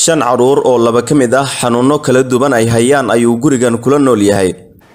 shan carruur oo laba ka mid ah xanuunno kala duwan ay hayaan ayuu gurigan kula nool yahay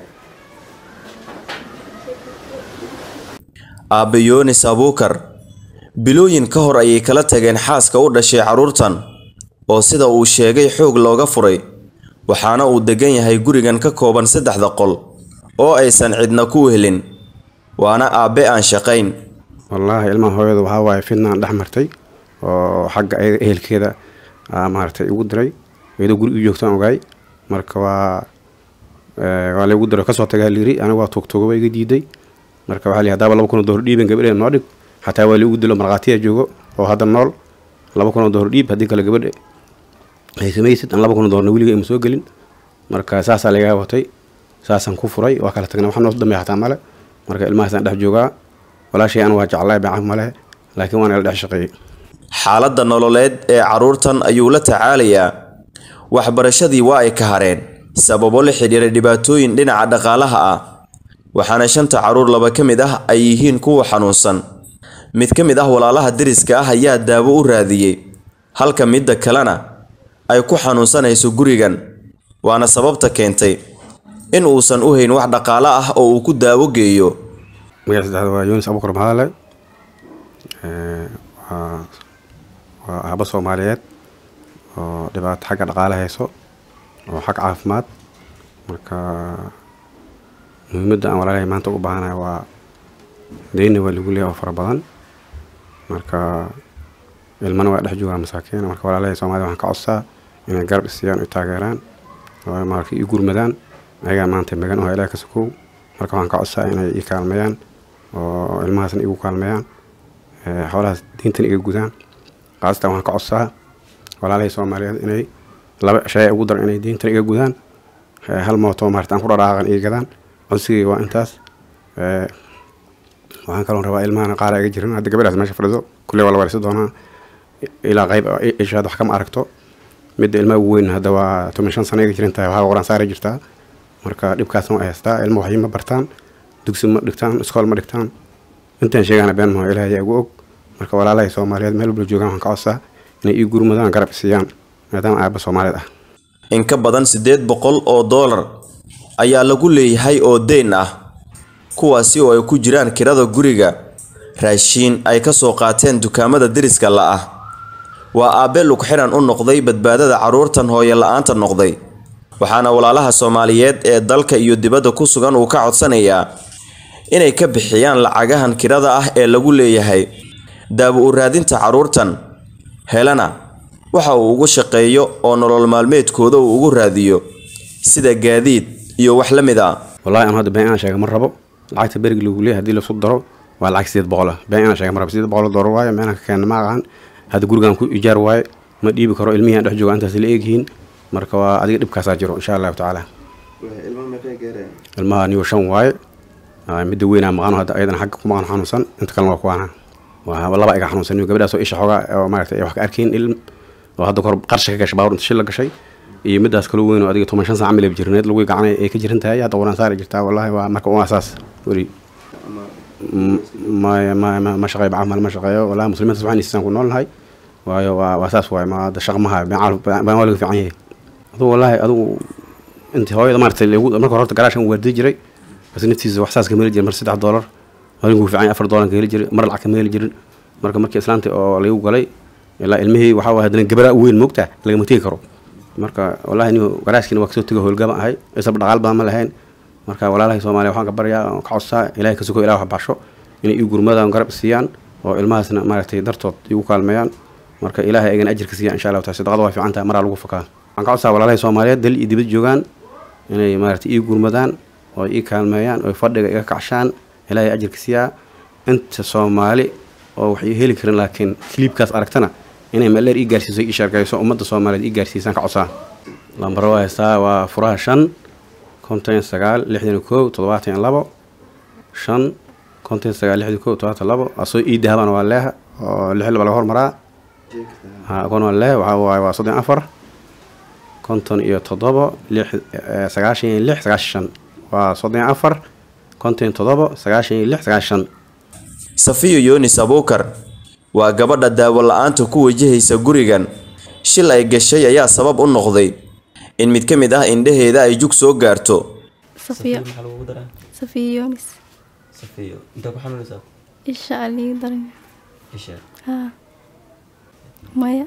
aabbe yoonis abuukar bilooyin ka hor ayay kala tageen xaaska u dhashay carruurtan oo sida uu sheegay xoog looga furay waxaana uu degan yahay gurigan ka kooban saddexda qol oo aysan cidna ku helin waana aabbe aan shaqayn wallaahi ilmaha hooyada waxaa waaye fidnaan dhex martay oo xagga ayaga ehelkeeda maaragtay igu diray iyadoo guri u joogtaan ogaay marka waa waa laygu diray kasoo tagaa liiri aniga waa tuugtuuga waa iga diiday marka waxaa lihi hadaaba laba kun oo doollar dhiiban gabadhe noo dhig xataa waa liigu dilo markhaatiya joogo oo hadda nool laba kun oo doollar dhiib haddii kale gabadhe ay samaysid aan laba kun oo doollarna weliga ima soo gelin marka saasaa lagaga watay saasaan ku furay waa kala tagnay wax noo dambeeya xataa male marka ilmahaasaan dhex joogaa walaashay an waa jeclaay bacaf male laakiin waan ila dhex shaqeeyey xaaladda nololeed ee carruurtan ayuu la tacaalayaa waxbarashadii waa ay ka hareen sababo la xidhiira dhibaatooyin dhinaca dhaqaalaha ah waxaana shanta carruur laba ka mid ah ay yihiin kuwa xanuunsan mid ka mid ah walaalaha deriska ah ayaa daawo u raadiyey halka midda kalena ay ku xanuunsanayso gurigan waana sababta keentay in uusan u hayn wax dhaqaalo ah oo uu ku daawo geeyo magaca saddexda waa yunis abukar mahadale waa waa aaba soomaaliyeed oo dhibaato xagga dhaqaale hayso oo xag caafimaad marka muhiimadda aan walaalahay maanta ugu baahanahay waa deyna waa lagu leeyahay oo fara badan marka ilmana waa dhex joogaa masaakiin marka walaalahay soomaalida waxaan ka codsaa inay garab isiyaan u taageeraan oo marka ii gurmadaan ayagaa maanta magan oo ilaah ka sokow marka waxaan ka codsaa inay ii kaalmeeyaan oo ilmahaasna igu kaalmeeyaan xoolahaas diintan iga gudaan qaasatan waxaan ka codsaa walaalahay soomaaliyeed inay laba shay ugu daran inay diintan iga gudaan hal mooto maarata aan ku dhadhaaqan iga gadaan codsigay waa intaas waxaan kaloon rabaa ilmahana qaara iga jiran hadda gabadhaas meesha fadhido kulle waa la wareysan doonaa ilaa qayb ishaad wax kama aragto midda ilmaha ugu weyn hadda waa toban shan sano iga jiran tahay waxaa qoraan saara jirtaa marka dhibkaasna waa haystaa ilma waxyi ma bartaan dugsi ma dhigtaan iskool ma dhigtaan intaan sheegana been maho ilaah ayaa ugu og marka walaalahay soomaaliyeed meel walba joogaan waxaan ka codsaa inay ii gurmadaan garab isiiyaan maadaama aaba soomaaliyeed ah in ka badan siddeed boqol oo doolar ayaa lagu leeyahay oo deyn ah kuwaasi oo ay ku jiraan kirada guriga raashiin ay ka soo qaateen dukaamada deriska la ah waa aabbe lugxiran u noqday badbaadada carruurtan hooyo la-aanta noqday waxaana walaalaha soomaaliyeed ee dalka iyo dibadda ku sugan uu ka codsanayaa inay ka bixiyaan lacagahan kirada ah ee lagu leeyahay daawo u raadinta carruurtan helana waxa uu ugu shaqeeyo oo nolol maalmeedkooda uu ugu raadiyo sida gaadiid iyo wax la mid ah wallahi aan hadda been inaan sheega ma rabo lacagta berigi lagu leeyahay haddii lasu daro waa lacag sideed boqol ah been inaan sheega ma rabo sideed boqol doolar waaye meelaan ka keena ma aqaan hadda gurigaan ku ijaar waaye ma dhiibi karo ilmihii aan dhex jooga intaas la eegyihiin marka waa adiga dhibkaasaa jiro insha allahu tacaala ilmaha niyo shan waaye midda weynaa maqano hadda ayadana xagga ku maqan xanuunsan inta kalena waa kuwaana waa laba iga xanuunsan niyo gabadhaas oo isha xoogaa oo maaragtay wax ka arkayn ilm oo hadda kor qarsha ka gashay baawur inta shil la gashay iyo middaas kaloo weyn oo adiga toban shan saac milab jirneed lagu gacanay ay ka jiran tahay hadda quraan saari jirtaa wallahi waa marka waa saas weli ma ma ma shaqeeyo camal ma shaqeeyo wallahi muslimiinta waxaan isaan ku noolnahay waayo waa waa saas waaye ma hadda shaqo maha baan waa laga fiican yahay aduu wallahi adigu intii hooyada maaragtay marka horta garaashan waardi jiray bas naftiisa wax saas ka meeli jiray mar saddex doolar maalinku fiican afar doolar ka heli jiray mar lacag ka meeli jirin marka markii islaanta oo lagu galay ilaa ilmihii waxaa waa haddana gabadha weyn moogta lagama tegi karo marka wallahi niyo garaashkiina waa kasoo tego howlgaba ahay isaba dhaqaal badan ma lahayn marka walaalahay soomaaliya waxaan ka baryaa oo ka codsaa ilahay ka sugo ilah wax basho inay ii gurmadaan garab siiyaan oo ilmahaasna maaragtay dartood igu kaalmeeyaan marka ilaahay ayagana ajirka siiyaan insha allahu taala sadaqada waa fiican tahay maraa lagu fakaa waxaan ka codsaa walaalahay soomaaliyeed dal iyo dibad joogaan inay maaragtay ii gurmadaan oo ii kaalmeeyaan oo fadhiga iga kacshaan ilaahay ajirka siiyaa inta soomaali oo wax ii heli karin laakiin kiliibkaas aragtana inay maleer ii gaarsiiso ii sheergayso ummadda soomaaliyeed ii gaarsiisaan ka codsaa lambaro waa haystaa waa furaha shan konton sagaal lixdan kow toddobaatan labo shan konton sagaal lixdan kow toddobaatan labo asoo ii dahabana waa leeha oo lix laba laga hormaraa kon waa leeh waxaa waaye waa soddon afar konton iyo toddobo lix sagaashan iyo lix sagaashan shan waa soddon afar konton iyo toddobo sagaashan iyo lix sagaashan safiyo yoonis abuukar waa gabadha daawo la-aanta ku wajahaysa gurigan shil ay gashay ayaa sabab u noqday in mid ka mid ah indhaheeda ay jug soo gaarto safiyo maxaa lagugu daraa safiyo yoonis safiyo intaa ku xanuunaysaa isha aliga daran isha haa maya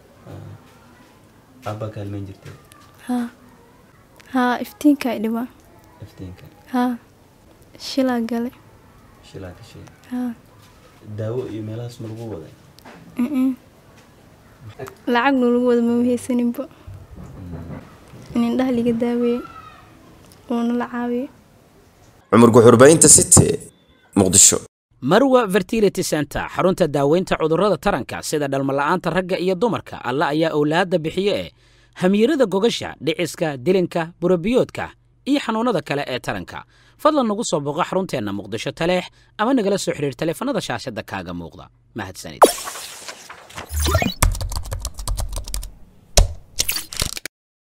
aabbaa kaalmeyn jirtay haa haa iftiinka dhibaa iftiinka haa shilaa galay shilaa gashay haa daawo iyo meelahaas ma lagu waday mm lacag noolagu wada mama haysaninba in indhaha liga daaweeye uuna la caawiyo cumar guxurbaynta city muqdisho marwa fertility center xarunta daaweynta cudurrada taranka sida dhalmala'aanta ragga iyo dumarka alla ayaa owlaadda bixiye ee hamiirada gogasha dhiciska dilinka burabiyoodka iyo xanuunnada kale ee taranka fadlan nagu soo boqo xarunteenna muqdisho taleex ama nagala soo xidhiir taleefanada shaashadda kaaga muuqda mahadsanid